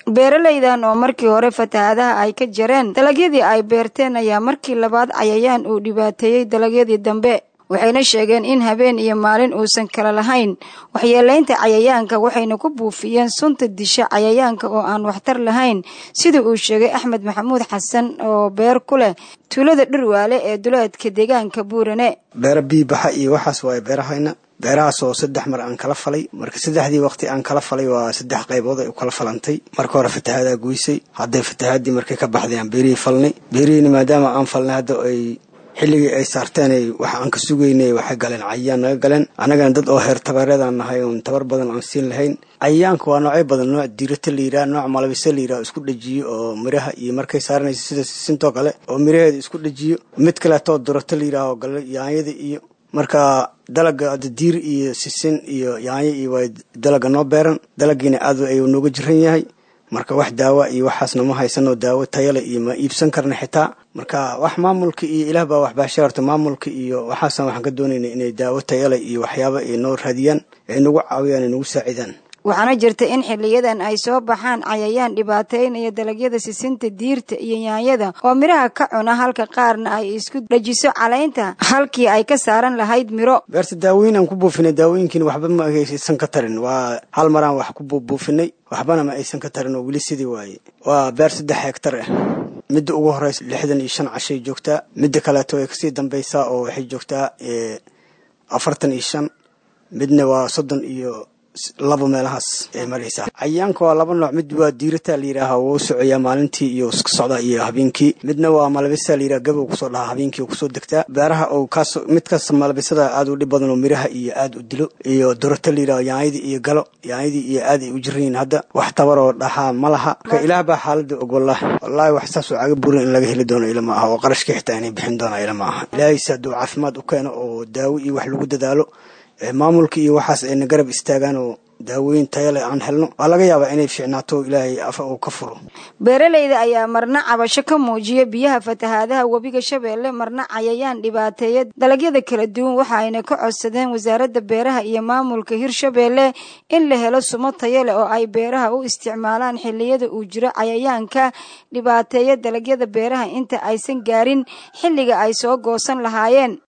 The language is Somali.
beeralaydan oo markii hore fatahaadaha ay ka jareen dalagyadii ay beerteen ayaa markii labaad cayayaan uu dhibaateeyey dalagyadii dambe waxayna sheegeen in habeen iyo maalin uusan kala lahayn waxyeelaynta cayayaanka waxayna ku buufiyeen sunta disha cayayaanka oo aan waxtar lahayn sida uu sheegay axmed maxamuud xasan oo beer ku leh tuulada dhirwaale ee duleedka deegaanka buurane beera biibaxa iyo waxaas waaye beerahayna beerahaas oo saddex mar aan kala falay marka saddexdii waqti aan kala falay waa saddex qaybood ay u kala falantay marka hore fatahaadaa goysay hadday fatahaadii markay ka baxday aan beerihii falnay beerihiina maadaama aan falnay hadda ay xilligii ay saarteen wax aan ka sugaynay waxay galeen cayayaan naga galeen annagana dad oo heer tabareedaan nahay oon tabar badan aan siin lahayn cayayaanka waa noocyo badan nooc diirata la yidhaha nooc malabise la yidhaha isku dhajiyo oo miraha iyo markay saaranayso sida sisintoo kale oo miraheeda isku dhajiyo mid kaleetoo durato la yidhaha oo gale yaanyada iyo marka dalaga diir iyo sisin iyo yaanyo iyo waa dalaga noo beeran dalagiina aad ayuu nooga jiran yahay marka wax daawa iyo waxaasna ma haysano daawo tayale iyo ma iibsan karna xitaa marka wax maamulka iyo ilaah baa waxbaasha horta maamulka iyo waxaasna waxaan ka doonayna inay daawo tayale iyo waxyaaba ay noo raadiyaan ay nagu caawiyaan ay nagu saacidaan waxaana jirta in xiliyadan ay soo baxaan cayayaan dhibaateynaya dalagyada sisinta diirta iyo yaanyada oo midhaha ka cuna halka qaarna ay isku dhajiso calaynta halkii ay ka saaran lahayd miro beerta daawooyin aan ku buufinay daawooyinkiina waxba ma aysan ka tarin waa hal maraan wax ku buufinay waxbana ma aysan ka tarin oo weli sidii waaye waa beer saddex hegtar ah midda ugu horeysa lixdan iyo shan cashay joogtaa midda kaleeto way kasii dambaysaa oo waxay joogtaa afartan iyo shan midna waa soddon iyo laba meelahaas ay maraysaa cayayaanka waa laba nooc mid waa diirata la yidhaaha wuu socoyaa maalintii iyo iska socdaa iyo habeenkii midna waa malabisa la yidhaha gabow kusoo dhahaa habeenkii kusoo degtaa beeraha oo kaas mid kaas malabisada aad u dhib badan oo miraha iyo aad u dilo iyo dorata la yidhaha yaanyadii iyo galo yaanyadii iyo aad ay u jiran yihiin hadda wax tabaroo dhahaa ma laha marka ilaah baa xaalada og wallahi wallaahi wax saas oo caga burin in laga heli doono ila ma aha oo qarashkii xitaa inay bixin doona ila ma aha ilaahayse hadduu caafimaad u keeno oo daawo iyo wax lagu dadaalo maamulka iyo waxaas ayna garab istaagaan oo daawooyin tayale aan helno waa laga yaabaa inay fiicnaato ilaahay afa uu ka furo beeralayda ayaa marna cabasho ka muujiya biyaha fatahaadaha webiga shabeelle marna cayayaan dhibaateeya dalagyada kala duwan waxa ayna ka codsadeen wasaaradda beeraha iyo maamulka hirshabeelle in la helo sumo tayale oo ay beeraha u isticmaalaan xilliyada uu jiro cayayaanka dhibaateeya dalagyada beeraha inta aysan gaarin xilliga ay soo goosan lahaayeen